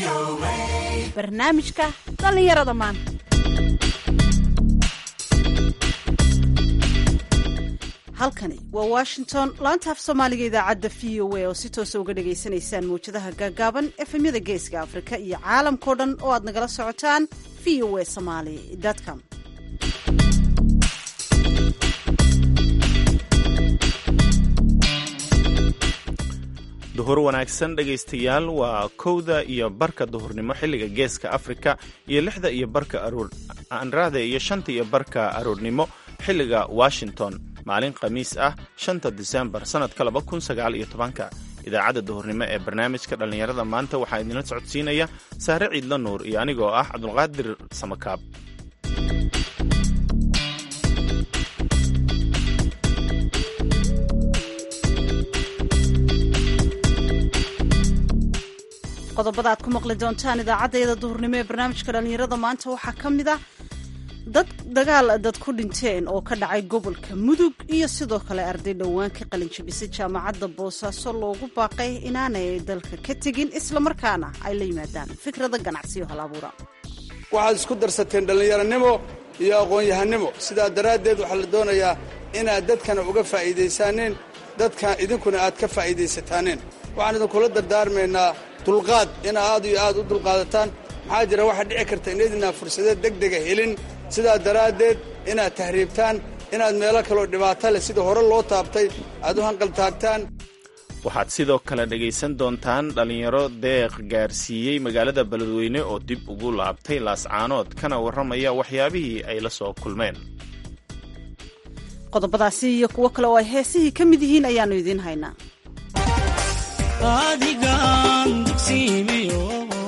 barnaamijka dhallinyarada maanta halkani waa washington laanta af soomaaliga idaacadda v o a oo si toosa uga dhagaysanaysaan mawjadaha gaagaaban efemyada geeska afrika iyo caalamkao dhan oo aad nagala socotaan v o a somaly com duhur wanaagsan dhegaystayaal waa kowda iyo barka duhurnimo xilliga geeska afrika iyo lixda iyo barka aanraahda iyo shanta iyo barka aroornimo xilliga washington maalin khamiis ah shanta disembar sannadka laba kun sagaal iyo tobanka idaacadda duhurnimo ee barnaamijka dhallinyarada maanta waxaa idinla socodsiinaya saare ciidla nuur iyo anigoo ah cabdulqaadir samakaab qodobada aad ku maqli doontaan idaacaddayada duhurnimo ee barnaamijka dhallinyarada maanta waxaa ka mid ah dad dagaal dad ku dhinteen oo ka dhacay gobolka mudug iyo sidoo kale arday dhowaan ka qalinjabisay jaamacadda boosaaso loogu baaqay inaanay dalka ka tegin islamarkaana ay la yimaadaan fikrada ganacsiyo hal abuura waxaad isku darsateen dhallinyaronimo iyo aqoon-yahanimo sidaa daraaddeed waxaa la doonayaa inaad dadkana uga faa'iidaysaaneen dadka idinkuna aad ka faa'iidaysataaneen waxaan idinkula dardaarmaynaa dulqaad inaa aad iyo aad u dulqaadataan maxaa jira waxaa dhici karta inaydinaa fursadeed degdega helin sidaa daraaddeed inaad tahriibtaan inaad meelo kaloo dhibaato leh sida hore loo taabtay aad u hanqaltaagtaan waxaad sidoo kale dhegaysan doontaan dhallinyaro deeq gaarsiiyey magaalada beledweyne oo dib ugu laabtay laascaanood kana warramaya waxyaabihii ay la soo kulmeen qodobadaasi iyo kuwo kale oo ay heesihii ka mid yihiin ayaannu idiin haynaa adigan dugsiimiyo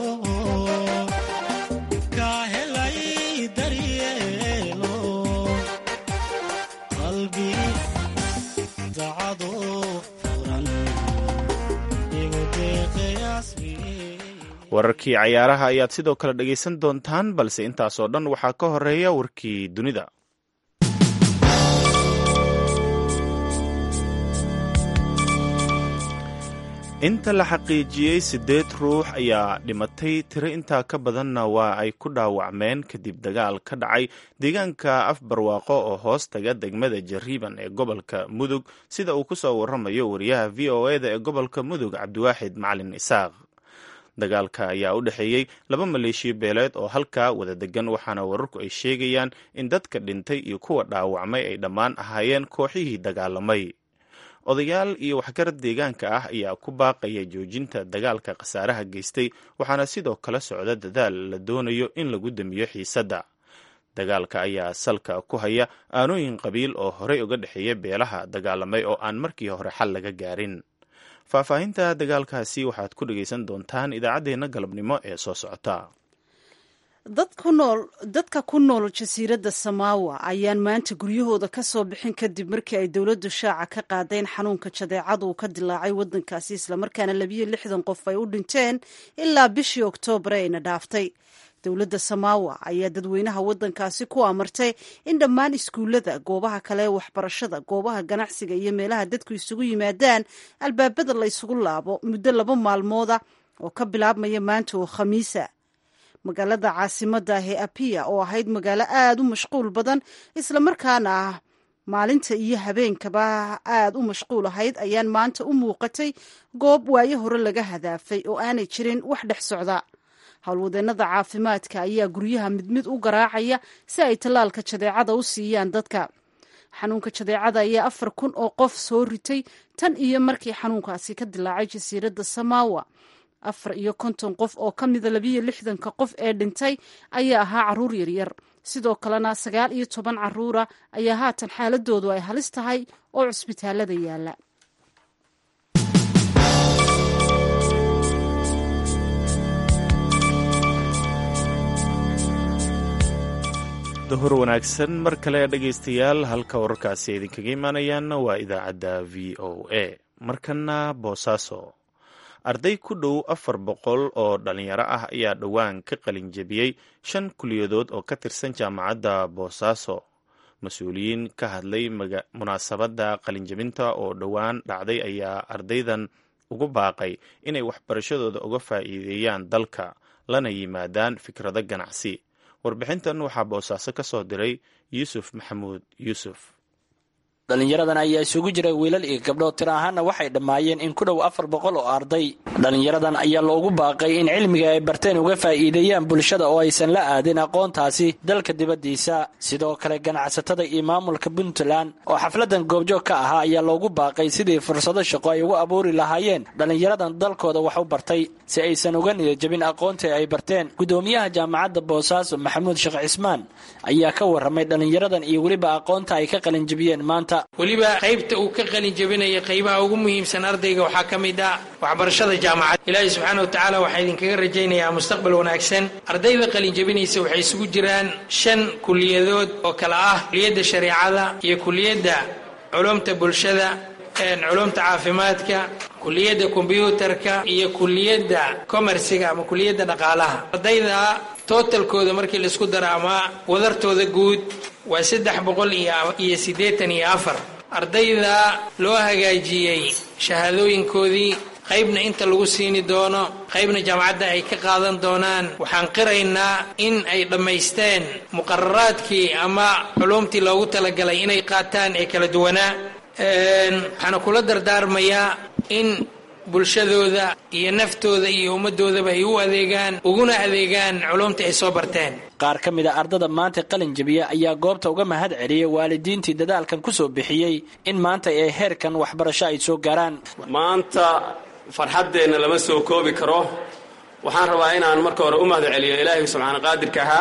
ka helay daryeelo qalbi dacado furan igu deeqayasmi wararkii cayaaraha ayaad sidoo kale dhegaysan doontaan balse intaasoo dhan waxaa ka horeeya warkii dunida inta la xaqiijiyey siddeed ruux ayaa dhimatay tiro intaa ka badanna waa ay ku dhaawacmeen kadib dagaal ka dhacay deegaanka afbarwaaqo oo hoos taga degmada jariiban ee gobolka mudug sida uu ku soo warramayo wariyaha v o e da ee gobolka mudug cabdiwaaxid macalin isaaq dagaalka ayaa u dhexeeyey laba maleeshiya beeleed oo halkaa wada degan waxaana wararku ay sheegayaan in dadka dhintay iyo kuwa dhaawacmay ay dhammaan ahaayeen kooxihii dagaalamay odayaal iyo waxgarad deegaanka ah ayaa ku baaqaya joojinta dagaalka khasaaraha geystay waxaana sidoo kale socda dadaal la doonayo in lagu damiyo xiisadda dagaalka ayaa salka ku haya aanooyin qabiil oo horey uga dhexeeya beelaha dagaalamay oo aan markii hore xal laga gaarin faahfaahinta dagaalkaasi waxaad ku dhegaysan doontaan idaacaddeenna galabnimo ee soo socota dad ku nool dadka ku nool jasiiradda samaawa ayaan maanta guryahooda ka soo bixin kadib markii ay dowladdu shaaca ka qaadeen xanuunka jadeecada uu ka dilaacay waddankaasi islamarkaana labiyo lixdan qof ay u dhinteen ilaa bishii oktoobar ayna dhaaftay dowladda samaawa ayaa dadweynaha waddankaasi ku amartay in dhammaan iskuullada goobaha kale ee waxbarashada goobaha ganacsiga iyo meelaha dadku isugu yimaadaan albaabada la ysugu laabo muddo laba maalmooda oo ka bilaabmaya maanta oo khamiisa magaalada caasimadda ah ee apiya oo ahayd magaalo aada u mashquul badan islamarkaana ah maalinta iyo habeenkaba aada u mashquul ahayd ayaan maanta u muuqatay goob waayo hore laga hadaafay oo aanay jirin wax dhex socda howlwadeennada caafimaadka ayaa guryaha mid mid u garaacaya si ay tallaalka jadeecada u siiyaan dadka xanuunka jadeecada ayaa afar kun oo qof soo ritay tan iyo markii xanuunkaasi ka dilaacay jasiiradda samaawa afar iyo konton qof oo ka mida labiyo lixdanka qof ee dhintay ayaa ahaa caruur yaryar sidoo kalena sagaal iyo toban caruura ayaa haatan xaaladoodu ay halis tahay oo cusbitaalada yaala duhur wanaagsan mar kale dhegaystayaal halka wararkaasi idinkaga imaanayaanna waa idaacadda v o a markana boosaaso arday ku dhow afar boqol oo dhalinyaro ah ayaa dhowaan ka qalinjabiyey shan kuliyadood oo ka tirsan jaamacadda boosaaso mas-uuliyiin ka hadlay munaasabadda qalinjabinta oo dhowaan dhacday ayaa ardaydan ugu baaqay inay waxbarashadooda uga faa'iideeyaan dalka lana yimaadaan fikrado ganacsi warbixintan waxaa boosaaso ka soo diray yuusuf maxamuud yuusuf dhallinyaradan ayaa isugu jira wiilal iyo gabdho tir ahaanna waxay dhammaayeen in ku dhow afar boqol oo arday dhallinyaradan ayaa loogu baaqay in cilmiga ay barteen uga faa'iideeyaan bulshada oo aysan la aadin aqoontaasi dalka dibaddiisa sidoo kale ganacsatada iyo maamulka puntland oo xafladan goobjoog ka ahaa ayaa loogu baaqay sidii fursado shaqo ay ugu abuuri lahaayeen dhallinyaradan dalkooda wax u bartay si aysan uga niyajabin aqoontii ay barteen gudoomiyaha jaamacadda boosaaso maxamuud sheekh cismaan ayaa ka warramay dhallinyaradan iyo weliba aqoonta ay ka qalinjabiyeen maanta weliba qaybta uu ka qalin jabinaya qaybaha ugu muhiimsan ardayga waxaa ka mid ah waxbarashada jaamacad ilaahay subxaana wa tacaala waxaa idinkaga rajaynayaa mustaqbal wanaagsan ardayda qalin jabinaysa waxay isugu jiraan shan kuliyadood oo kale ah kuliyadda shareecada iyo kuliyadda culumta bulshada culumta caafimaadka kuliyadda kombyuutarka iyo kuliyadda komersiga ama kuliyadda dhaqaalaha ardayda tootalkooda markii laisku daro ama wadartooda guud waa saddex boqol iyo siddeetan iyo afar ardayda loo hagaajiyey shahaadooyinkoodii qaybna inta lagu siini doono qaybna jaamacadda ay ka qaadan doonaan waxaan qiraynaa in ay dhammaysteen muqararaadkii ama culumtii loogu talagalay inay qaataan ee kala duwanaa waxaana kula dardaarmayaa in bulshadooda iyo naftooda iyo ummaddoodaba ay u adeegaan uguna adeegaan culumta ay soo barteen qaar ka mid a ardada maanta qalin jabiya ayaa goobta uga mahad celiyey waalidiintii dadaalkan ku soo bixiyey in maanta ee heerkan waxbarasho ay soo gaaraan maanta farxaddeenna lama soo koobi karo waxaan rabaa inaan marka hore u mahad celiyo ilaahay subxaana qaadirka ahaa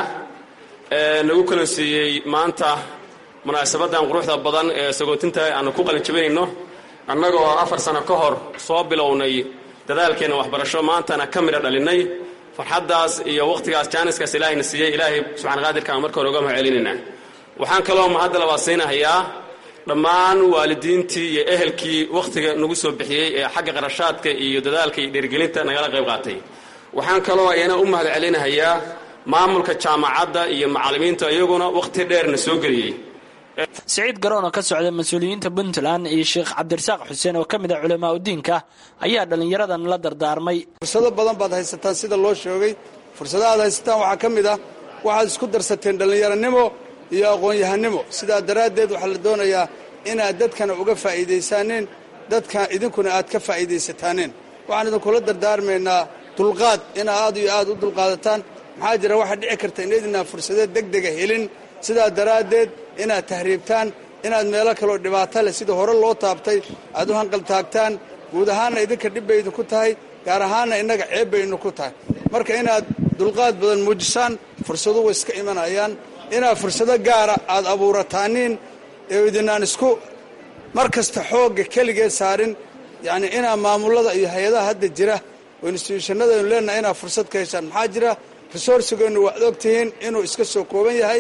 ee nagu kala siiyey maanta munaasabadan quruxda badan ee sagootinta aanu ku qalin jabinayno annagoo afar sano ka hor soo bilownay dadaalkeenna waxbarasho maantana ka midha dhalinnay farxaddaas iyo wakhtigaas jaaniskaas ilaahayna siiyey ilaahay subxana qaadirkaan marka hore uga mahad celinaynaa waxaan kaloo mahadda labaad siinahayaa dhammaan waalidiintii iyo ehelkii wakhtiga nagu soo bixiyey ee xagga qarashaadka iyo dadaalka iyo dhiirigelinta nagala qayb qaatay waxaan kaloo ayana u mahad celinahayaa maamulka jaamacadda iyo macallimiinta iyaguna wakhti dheerna soo geliyey siciid garoon oo ka socda mas-uuliyiinta puntland iyo sheekh cabdirasaaq xuseen oo ka mid ah culamaa udiinka ayaa dhallinyaradan la dardaarmay fursado badan baad haysataan sida loo sheegay fursadaha aad haysataan waxaa ka mid ah waxaad isku darsateen dhallinyaranimo iyo aqoon-yahanimo sidaa daraaddeed waxaa la doonayaa inaad dadkana uga faa'iidaysaaneen dadka idinkuna aad ka faa'iidaysataaneen waxaan idinkula dardaarmaynaa dulqaad inaa aad iyo aad u dulqaadataan maxaa jira waxaa dhici karta inaydinaan fursadeed deg dega helin sidaa daraaddeed inaad tahriibtaan inaad meelo kaloo dhibaato leh sida hore loo taabtay aad u hanqaltaagtaan guud ahaanna idinka dhib bay idinku tahay gaar ahaanna innaga ceeb bay idinku tahay marka inaad dulqaad badan muujisaan fursadu way iska imanayaan inaad fursado gaara aad abuurataaniin ee idinaan isku mar kasta xoogga keligeed saarin yacnii inaad maamullada iyo hay-adaha hadda jira oo instituushanadaynu leenahay inaad fursad ka heshaan maxaa jira resourcigeennu waad og tihiin inuu iska soo kooban yahay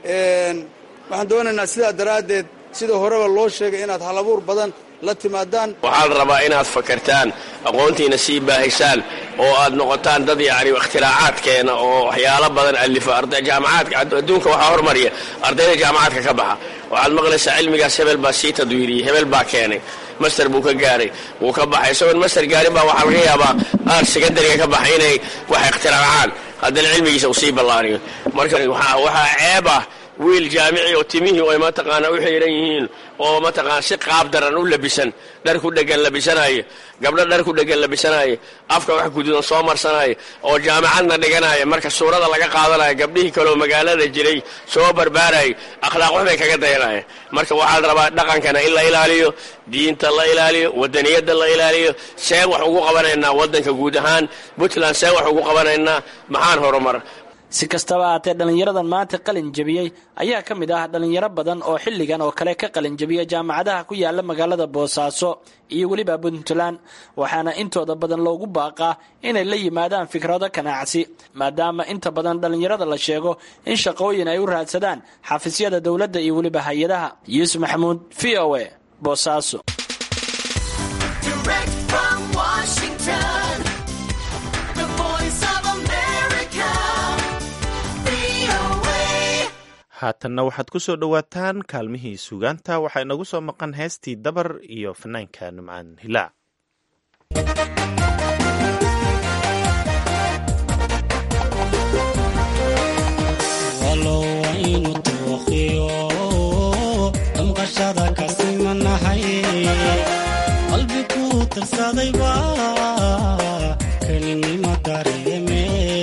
waxaan doonaynaa sidaa daraaddeed sida horeba loo sheegay inaad halabuur badan la timaadaan waxaad rabaa inaad fakartaan aqoontiina sii baahisaan oo aad noqotaan dad yacni ikhtiraacaaadkeena oo waxyaalo badan alifa jaamacaadka adduunka waxaa hormariya ardayda jaamacaadka ka baxa waxaad maqlaysaa cilmigaas hebel baa sii tadwiiriyey hebel baa keenay master buu ka gaaray wuu ka baxay isagoon master gaarin baa waxaa laga yaabaa aar sekondariga ka baxay inay wax ikhtiraacaan haddana cilmigiisa uu sii ballaariyo marka waxaa ceeb ah wiil jaamici oo timihii ay mataqaanaa u xiiran yihiin oo mataqaana si qaab daran u labisan dhar ku dhegan labisanaayo gabdho dhar ku dhegan labisanaayo afka wax guduudan soo marsanaayo oo jaamacadna dhiganaya marka suurada laga qaadanayo gabdhihii kaleoo magaalada jiray soo barbaarayay akhlaaq waxbay kaga dayanaya marka waxaad rabaa dhaqankana in la ilaaliyo diinta la ilaaliyo wadaniyadda la ilaaliyo seen wax ugu qabanaynaa waddanka guud ahaan puntland seen wax ugu qabanaynaa maxaan horumar si kastaba ahaatee dhallinyaradan maanta qalin jabiyey ayaa ka mid ah dhallinyaro badan oo xilligan oo kale ka qalin jabiya jaamacadaha ku yaala magaalada boosaaso iyo weliba puntland waxaana intooda badan loogu baaqaa inay la yimaadaan fikrado ganacsi maadaama inta badan dhallinyarada la sheego in shaqooyin ay u raadsadaan xafiisyada dowladda iyo weliba hay-adaha yuusuf maxamuud v o a boosaaso haatanna waxaad ku soo dhowaataan kaalmihii sugaanta waxaa inagu soo maqan heestii dabar iyo fanaanka numcaan hilaac dhalashada ka simanahay qalbi ku tirsaday baa kelinima dareeme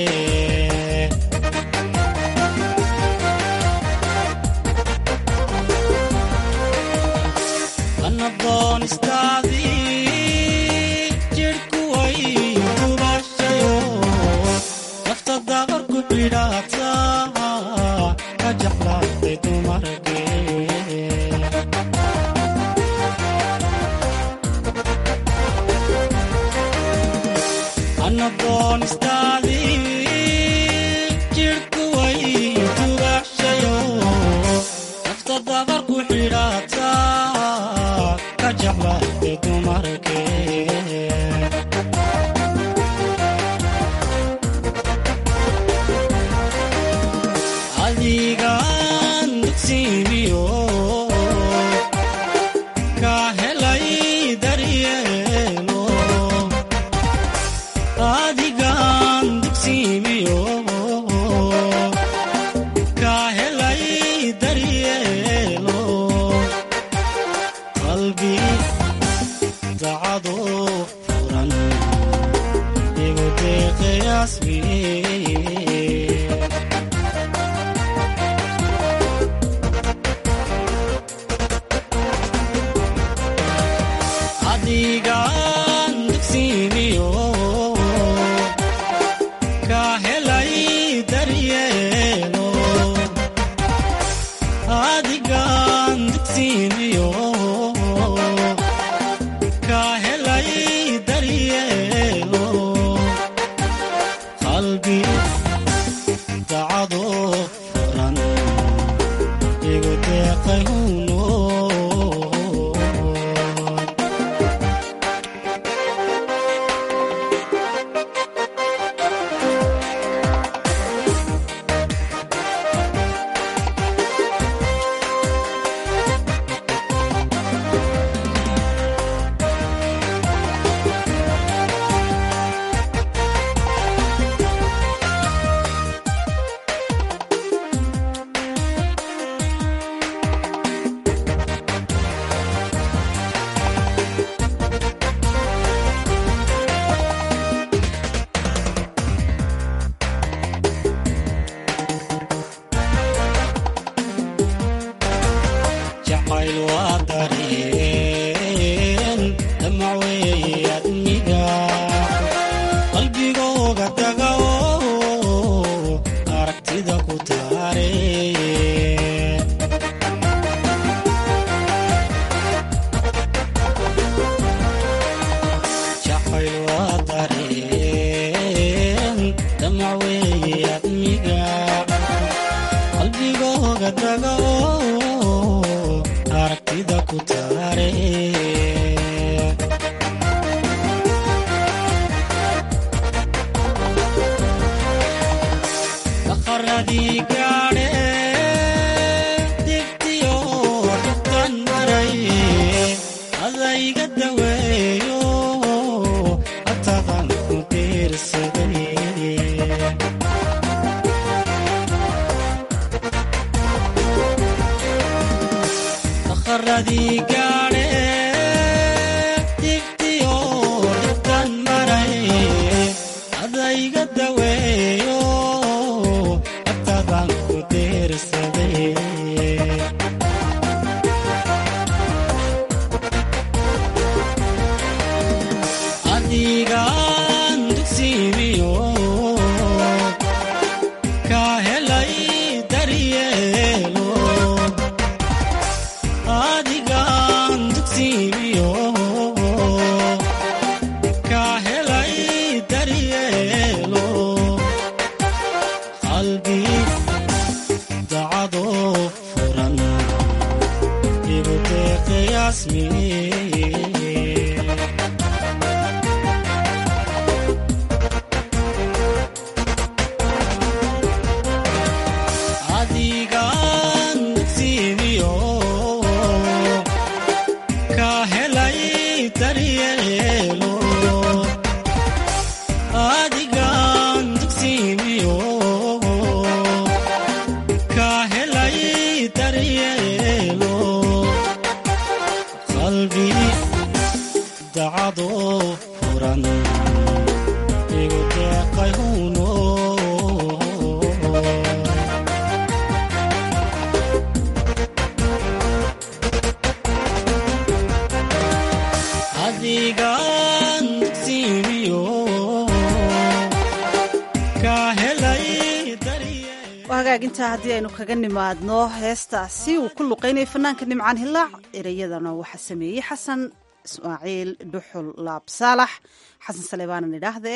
anadoonistaadii jidhku way gubashayo nafta dabar ku xidhaata ka jeclaatay dumarkee anadoonistaadii jidhku way gubashayo nafta dabar ku xidhaata ka jeclaatay dumarkee adigaan dugsiimiyo ka helay daryeelo adigaan dugsiimiyo ka helay daryeelo qalbi dacado furan igu deeqayaasmiye adigaan dugsiimiyo ka helay daryeelo adigaan dugsiimiyo ka helay daryeelo qalbi dacado furan igu deeqay huno jacayl waa dareen damac weeye admiga qalbigooga taga oo aragtida ku taare jacayl waa dareen damac weeye admiga qalbigooga taga oo aragtida ku taare daqaradii gaadhe dibtiyo dhubtan maray adayga daweeyo atadan ku diirsaday daqaradii gaadhe dibtiyo dhibtan maray adayga daweeyo atadan ku diirsaday adigaan dugsiimiyo ka helay daryeelo adigaan dugsiimiyo ka helay daryeelo qalbi dacado furan igu deeqayaasmiye adigaan dugsiimiyo ka helay daryeelo adigaan dugsiimiyo ka helay daryeelo adigaan dugsiimiyo ka helay daryeel waa hagaagintaa haddii aynu kaga nimaadno heestaasi uu ku luqeynaya fanaanka nimcaan hilaac ereyadana waxaa sameeyey xasan ismaaciil dhuxul laab saalax xasan saleebaanan idhaahdee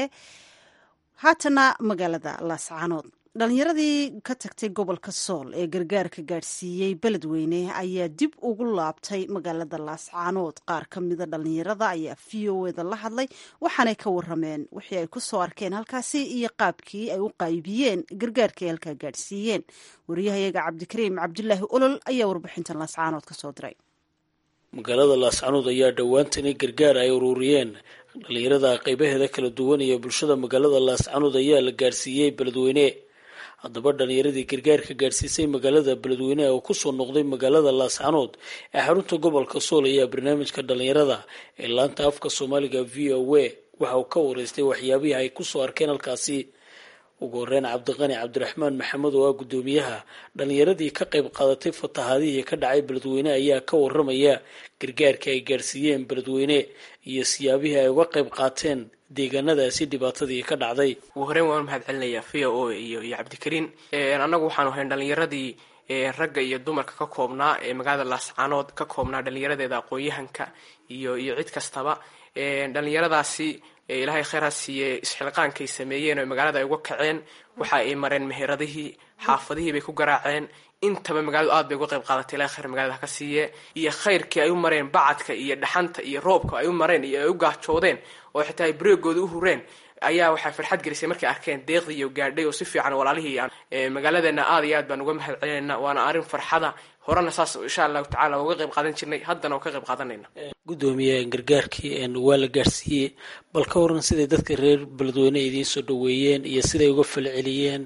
haatana magaalada laascaanood dhalinyaradii ka tagtay gobolka sool ee gargaarka gaadhsiiyey beledweyne ayaa dib ugu laabtay magaalada laascaanood qaar ka mida dhalinyarada ayaa v o eda la hadlay waxaanay ka warameen wixii ay kusoo arkeen halkaasi iyo qaabkii ay u qaybiyeen gargaarka ay halkaa gaadhsiiyeen wariyahayaga cabdikariim cabdulaahi olol ayaa warbixintan laascaanood kasoo diray magaalada laascaanood ayaa dhowaantani gargaar ay ururiyeen dhalinyarada qeybaheeda kala duwan iyo bulshada magaalada laascaanood ayaa la gaadhsiiyey beledweyne haddaba dhalinyaradii gargaarka gaadhsiisay magaalada beledweyne oo kusoo noqday magaalada laascaanood ee xarunta gobolka sool ayaa barnaamijka dhalinyarada ee laanta afka soomaaliga v o a waxa uu ka wareystay waxyaabihii ay kusoo arkeen halkaasi ugu horeyn cabdiqani cabdiraxmaan maxamed oo ah guddoomiyaha dhalinyaradii ka qayb qaadatay fatahaadihii ka dhacay beledweyne ayaa ka waramaya gargaarka ay gaadhsiiyeen beledweyne iyo siyaabihii ay uga qayb qaateen deegaanadaasi dhibaatadii ka dhacday ugu horeyn waan mahad celinayaa v o a iyo iyo cabdikariin annagu waxaanu ahayn dhalinyaradii ragga iyo dumarka ka koobnaa ee magaalada laascaanood ka koobnaa dhalinyaradeeda aqoon-yahanka iyo iyo cid kastaba dhalinyaradaasi ilaahay kheyr ha siiye isxilqaankay sameeyeen oo magaalada ay uga kaceen waxa ay mareen meheradihii xaafadihii bay ku garaaceen intaba magaaladu aad bay uga qayb qaadatay ilahay kheyr magaalada ha ka siiye iyo khayrkii ay u mareen bacadka iyo dhaxanta iyo roobka ay u mareen iyo ay u gaajoodeen oo xitaa ay bareegooda u hureen ayaa waxaa farxad gelisay markay arkeen deeqdii iyo gaadhay oo si fiican walaalihii magaaladeena aad iyo aad baan uga mahad celinayna waana arrin farxada horena saas insha allahu tacala uga qayb qaadan jirnay haddana oo ka qayb qaadanayna guddoomiye gargaarkii waa la gaadhsiiyey bal ka waran siday dadka reer beledweyne idiin soo dhaweeyeen iyo siday uga falceliyeen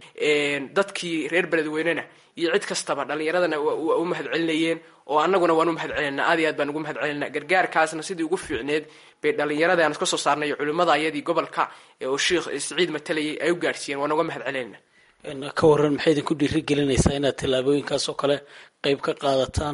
dadkii reer beledweynena iyo cid kastaba dhalinyaradana waa u mahad celinayeen oo annaguna waan u mahad celinaa aad iyo aad baan ugu mahad celinaa gargaarkaasna sidii ugu fiicneed bay dhalinyarada aan iska soo saarnay iyo culimmada ayadii gobolka oo sheikh siciid matalayay ay u gaadhsiiyeen waan uga mahad celinayna ka waran maxay idinku dhiiri gelinaysaa inaad tallaabooyinkaas oo kale qeyb ka qaadataan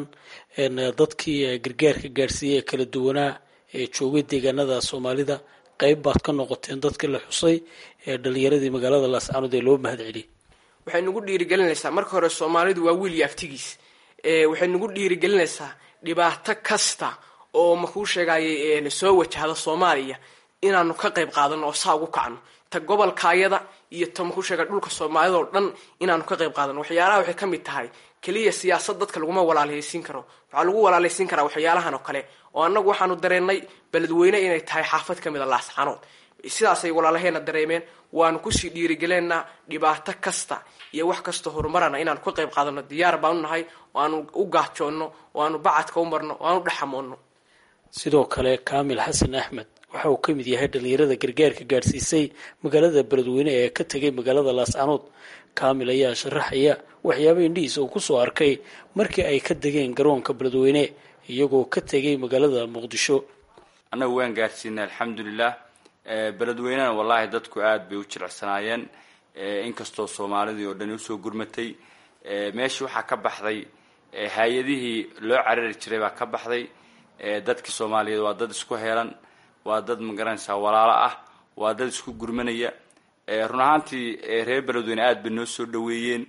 dadkii gargaarka gaadhsiiyey ee kala duwanaa ee joogay deegaanada soomaalida qeyb baad ka noqoteen dadkii la xusay ee dhalinyaradii magaalada laascaanood ee loo mahad celiyay waxay nagu dhiirigelinaysaa marka hore soomaalidu waa wiil iyo aftigiis waxay nagu dhiirigelinaysaa dhibaato kasta oo makuu sheegayay soo wajahda soomaaliya inaanu ka qayb qaadano oo saa ugu kacno ta gobolkaayada iyo ta makuu sheega dhulka soomaalida oo dhan inaanu ka qayb qaadano waxyaalaha waxay ka mid tahay keliya siyaasad dadka laguma walaalhaysiin karo waxaa lagu walaalhaysiin karaa waxyaalahan oo kale oo annagu waxaanu dareennay beledweyne inay tahay xaafad ka mid a laascaanood sidaasay walaalaheena dareemeen waanu kusii dhiirigelinaa dhibaato kasta iyo wax kasta horumarana inaanu ka qayb qaadano diyaar baanu nahay oo aanu u gaajoonno oo aanu bacadka u marno oo aanu dhexamoonno sidoo kale kaamil xasan axmed waxa uu ka mid yahay dhalinyarada gargaarka gaadhsiisay magaalada beledweyne ee ka tegay magaalada laascaanood kaamil ayaa sharaxaya waxyaaba indhihiisa uu kusoo arkay markii ay ka degeen garoonka beledweyne iyagoo ka tegay magaalada muqdisho annagu waan gaadhsiinay alxamdulilah beledweynena wallaahi dadku aada bay u jilicsanaayeen inkastoo soomaalidii oo dhan usoo gurmatay meeshii waxaa ka baxday hay-adihii loo carari jiray baa ka baxday dadkii soomaaliyeed waa dad isku heelan waa dad magaranaysaa walaalo ah waa dad isku gurmanaya run ahaantii reer beledweyne aada bay noo soo dhaweeyeen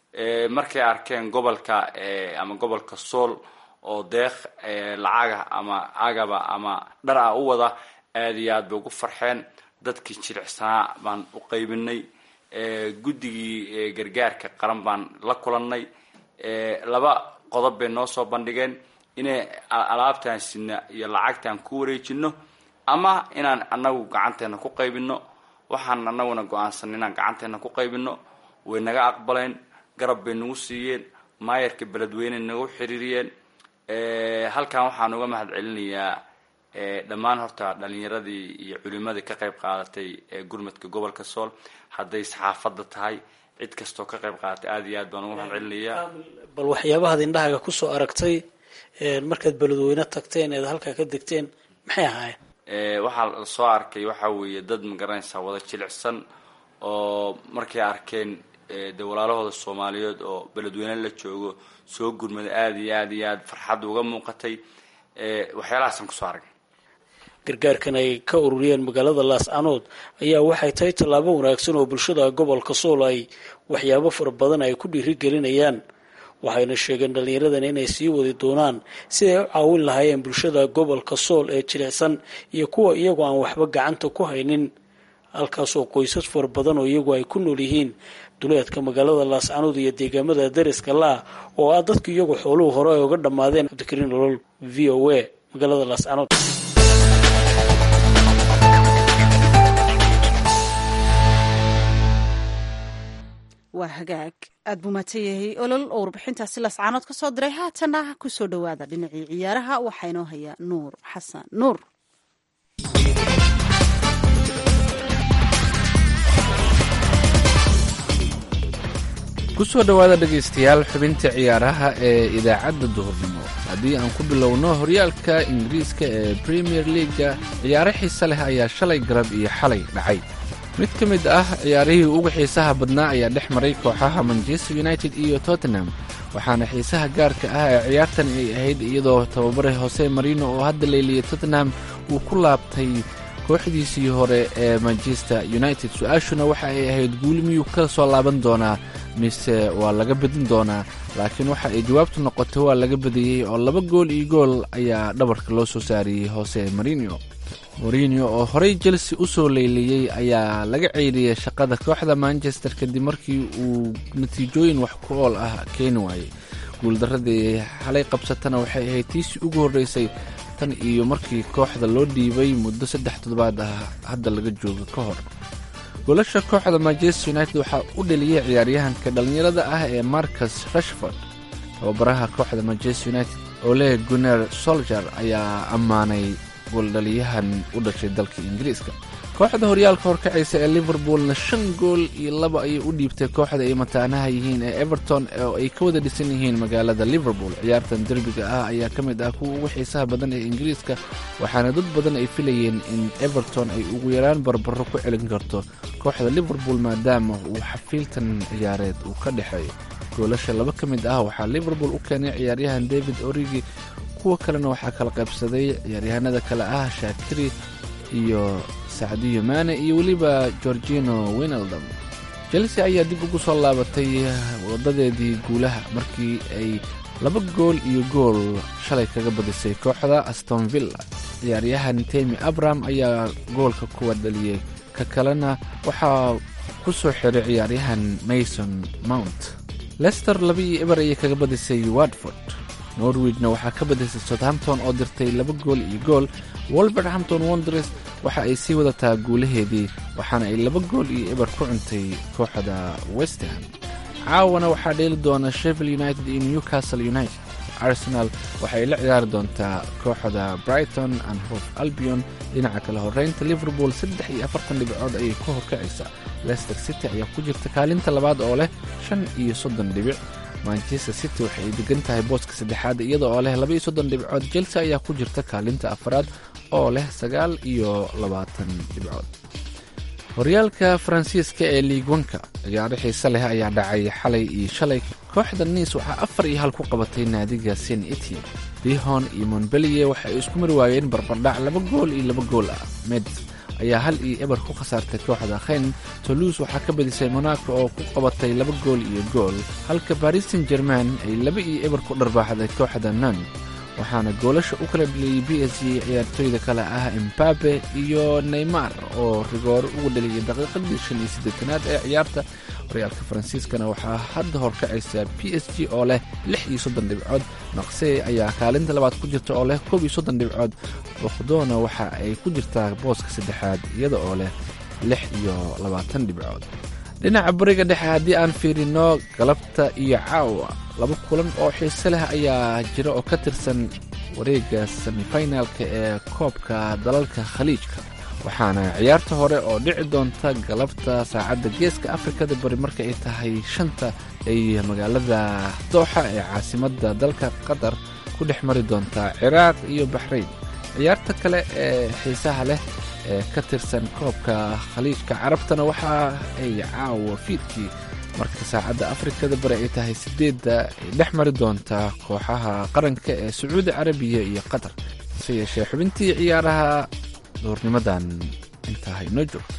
markay arkeen gobolka ama gobolka sool oo deeq lacaga ama agaba ama dhar ah u wada aada iyo aad bay ugu farxeen dadkii jilicsanaa baan u qaybinay guddigii gargaarka qaran baan la kulannay laba qodob bay noo soo bandhigeen inay alaabtaan sina iyo lacagtaan ku wareejino ama inaan anagu gacanteena ku qaybino waxaan anaguna go-aansan inaan gacanteena ku qaybino way naga aqbaleen garab bay nagu siiyeen maayarka beledweyne nagu xiriiriyeen halkan waxaan uga mahad celinayaa dhammaan horta dhalinyaradii iyo culimadii ka qayb qaadatay gurmadka gobolka sool hadday saxaafadda tahay cid kastoo ka qayb qaadatay aada iyo aad baan uga mahad celinayaa bal waxyaabahaad indhahaaga kusoo aragtay markaad beledweyne tagteen eed halkaa ka degteen maxay ahaayeen waxaa la soo arkay waxa weeye dad magaranaysaa wada jilicsan oo markay arkeen de walaalahooda soomaaliyeed oo beledweyne la joogo soo gurmada aada iyo aada iyo aad farxadda uga muuqatay waxyaalahaasaan kusoo aragay gargaarkan ay ka ururiyeen magaalada laascanood ayaa waxay tahay tallaabo wanaagsan oo bulshada gobolka sool ay waxyaabo fara badan ay ku dhiirigelinayaan waxayna sheegeen dhallinyaradan inay sii wadi doonaan siday u caawin lahaayeen bulshada gobolka sool ee jilicsan iyo kuwa iyagoo aan waxba gacanta ku haynin halkaasoo qoysas fara badan oo iyagu ay ku nool yihiin duleedka magaalada laascanood iyo deegaamada dariska la-ah oo ah dadku iyagu xooluhu hore ay uga dhammaadeen cabdikariin nolol v o a magaalada laascanood waa hagaag aad buu mahadsan yahay olol oo warbixintaasi lascaanood ka soo diray haatana kusoo dhowaada dhinacii ciyaaraha waxaa inoo hayaa nuur xasan nuur kusoo dhowaada dhegaystayaal xubinta ciyaaraha ee idaacadda duhurnimo haddii aan ku bilowno horyaalka ingiriiska ee premier leaga ciyaaro xiise leh ayaa shalay garab iyo xalay dhacay mid ka mid ah ciyaarihii ugu xiisaha badnaa ayaa dhex maray kooxaha manchester united iyo tottenham waxaana xiisaha gaarka ah ee ciyaartan ay ahayd iyadoo tababare hose marino oo hadda leeliyay tottenham uu ku laabtay kooxdiisii hore ee manchester united su-aashuna waxa ay ahayd guuli miyuu ka soo laaban doonaa mise waa laga badin doonaa laakiin waxa ay jawaabtu noqotay waa laga badiyey oo laba gool iyo gool ayaa dhabarka loo soo saariyey hose marino morinio oo horey chelsea u soo leyliyey ayaa laga ceyriyey shaqada kooxda manchester kadib markii uu natiijooyin wax ku ool ah keeni waayey guuldaradii xalay qabsatana waxay ahayd tiisii ugu horreysay tan iyo markii kooxda loo dhiibay muddo saddex toddobaad ah hadda laga jooga ka hor goolasha kooxda manchester united waxaa u dheliyey ciyaaryahanka dhallinyarada ah ee marcus rashford tababaraha kooxda manchester united ole guner solger ayaa ammaanay gooldhaliyahan u dhashay dalka ingiriiska kooxda horyaalka horkacaysa ee liverpoolna shan gool iyo laba ayay u dhiibtay kooxda ay mataanaha yihiin ee everton oo ay ka wada dhisan yihiin magaalada liverpool ciyaartan derbiga ah ayaa ka mid ah kuwa ugu xiisaha badan ee ingiriiska waxaana dad badan ay filayeen in everton ay ugu yaraan barbaro ku celin karto kooxda liverpool maadaama uu xafiiltan ciyaareed uu ka dhexeeyo goolasha laba ka mid ah waxaa liverpool u keenay ciyaaryahan david origi kuwa kalena waxaa kala qaybsaday ciyaaryahanada kale ah shaakiri iyo sacdiyo maane iyo weliba georgino winaldom chelsea ayaa dib ugu soo laabatay wadadeedii guulaha markii ay laba gool iyo gool shalay kaga badisay kooxda aston villa ciyaaryahan temi abram ayaa goolka kuwa dhaliyey ka kalena waxaa ku soo xiray ciyaaryahan mason mount lester laba iyo eber ayay kaga badisay watford norwigna waxaa ka badisay southampton oo dirtay laba gool iyo gool wolverhampton wondres waxa ay sii wadataa guulaheedii waxaana ay laba gool iyo eber ku cuntay kooxda westham caawana waxaa dheeli doona shevil united iyo newcastle united arsenal waxay la ciyaari doontaa kooxda brighton and hof albion dhinaca kale horeynta liverpool saddex iyo afartan dhibcood ayay ku horkacaysaa lester city ayaa ku jirta kaalinta labaad oo leh shan iyo soddon dhibic manchester city waxay degan tahay booska saddexaad iyada oo leh laba iyo soddon dhibcood chelsea ayaa ku jirta kaalinta afaraad oo leh sagaal iyo labaatan dhibcood horyaalka faransiiska ee liigwanka ciyaaro xiise leh ayaa dhacay xalay iyo shalay kooxda niis waxaa afar iyo hal ku qabatay naadiga sen etian dihon iyo montbeliye waxa ay isku mari waayeen barbardhac laba gool iyo laba gool ah meds ayaa hal iyo eber ku khasaartay kooxda khen toluus waxaa ka badisay monaco oo ku qabatay laba gool iyo gool halka baris san german ay laba iyo eber ku dharbaaxday kooxda non waxaana goolasha u kala dhaliyey b s g ciyaartooyda kale ah embabe iyo neymar oo rigoore ugu dhaliyay daqiiqadii shan iyo siddeetanaad ee ciyaarta horyaalka faransiiskana waxaa hadda horkacaysa b s g oo leh lix iyo soddon dhibcood naqsey ayaa kaalinta labaad ku jirta oo leh koob iyo soddon dhibcood boqdoona waxa ay ku jirtaa booska saddexaad iyada oo leh lix iyo labaatan dhibcood dhinaca bariga dhexe haddii aan fiirino galabta iyo caawa laba kulan oo xiise leh ayaa jira oo ka tirsan wareegga semifinalka ee koobka dalalka khaliijka waxaana ciyaarta hore oo dhici doonta galabta saacadda geeska afrikada bari marka ay tahay shanta ay magaalada dooxa ee caasimadda dalka qatar ku dhex mari doontaa ciraaq iyo baxrayn ciyaarta kale ee xiisaha leh ee ka tirsan koobka khaliijka carabtana waxa ay caawa fiidkii marka saacadda afrikada bari ay tahay sideedda ay dhex mari doontaa kooxaha qaranka ee sacuudi carabiya iyo qatar hase yeeshee xubintii ciyaaraha duhurnimadan intaa inoo joogto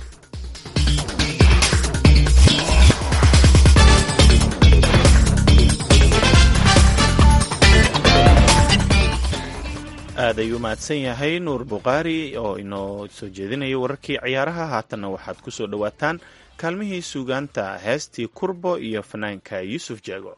aad ayuu mahadsan yahay nuur bukhaari oo inoo soo jeedinaya wararkii ciyaaraha haatanna waxaad ku soo dhowaataan kaalmihii suugaanta heestii kurbo iyo fanaanka yuusuf jeego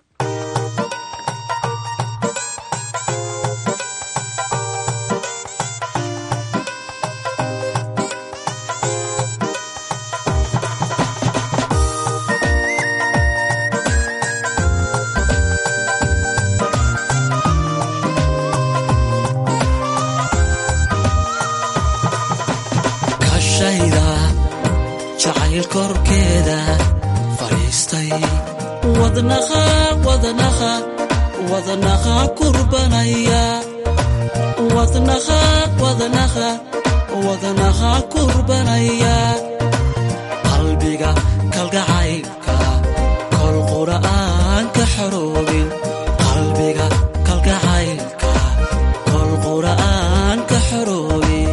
kashayda jacayl korkeeda fadhiistay wadnaqa wadnaqa wadnaqa kurbanaya wadnaqa wadnaqa wadnaqa kurbanaya qalbiga kalgacaylka kol qura'aan ka xoroobin qalbiga kalgacaylka kol qura'aan ka xoroobin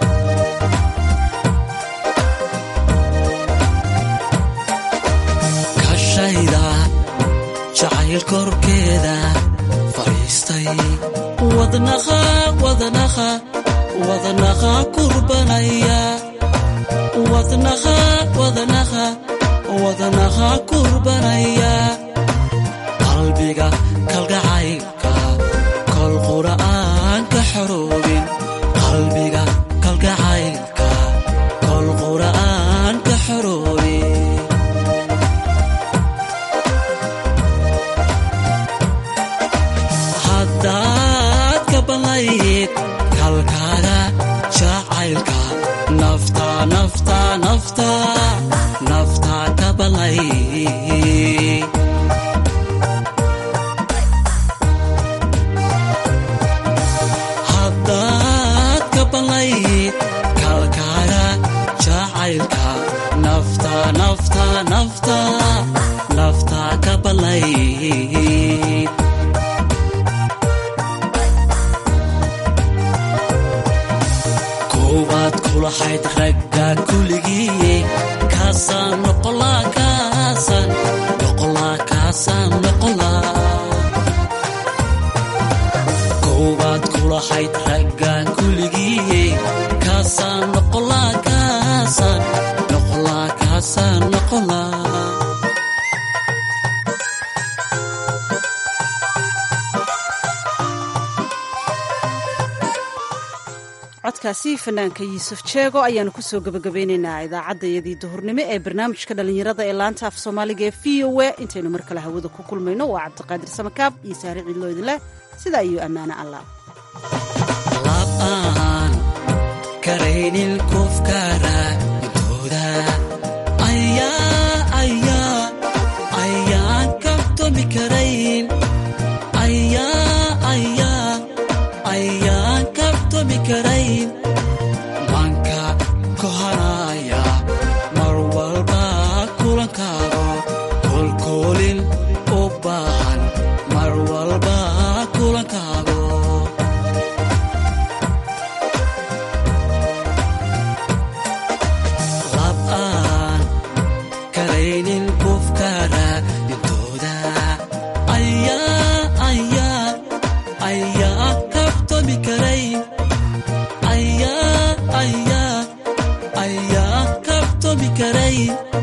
kashayda jacayl korkeeda fadhiistay wadnaqa wadnaqa wadnaqa kurbanaya wadnaqa wadnaqa wadnaqa kurbanaya qalbiga kalgacaylka kol qura'aan ka xoroobin qalbiga kalgacaylka kol qura'aan ka xoroobin haddaad ka ballayd kalkaaga jacaylka nafta nafta nafta nafta ka ballay haddaad ka ballayd kalkaaga jacaylka nafta nafta nafta nafta ka ballay koowaad kulahayd ragga kuligii kaasaan noqolaa kaasaan noqolaa kaasaan noqolaa koowaad kulahayd ragga kuligii kaasaan noqolaa kaasaan noqolaa kaasaan noqolaa codkaasi fanaanka yuusuf jeego ayaanu kusoo gabagabeyneynaa idaacaddayadii duhurnimo ee barnaamijka dhallinyarada ee laanta af soomaaliga ee v o a intaynu mar kale hawada ku kulmayno waa cabdiqaadir samakaab iyo saare ciidloo idinleh sidaa iyo ammaano allah aan karaynin kufkara intooda ayaa ayaa ayaan kabtomi karayn ayaa ayaa ayaan kabtomi karayn manka kohanaya mar walba kulankaago kolkoolin u baahan mar walba kulankaago lab aan karaynin kufkara dhintooda ayaa ayaa ayaa kabtomi karayn ayaa ayaa ayaa kabtomi karayn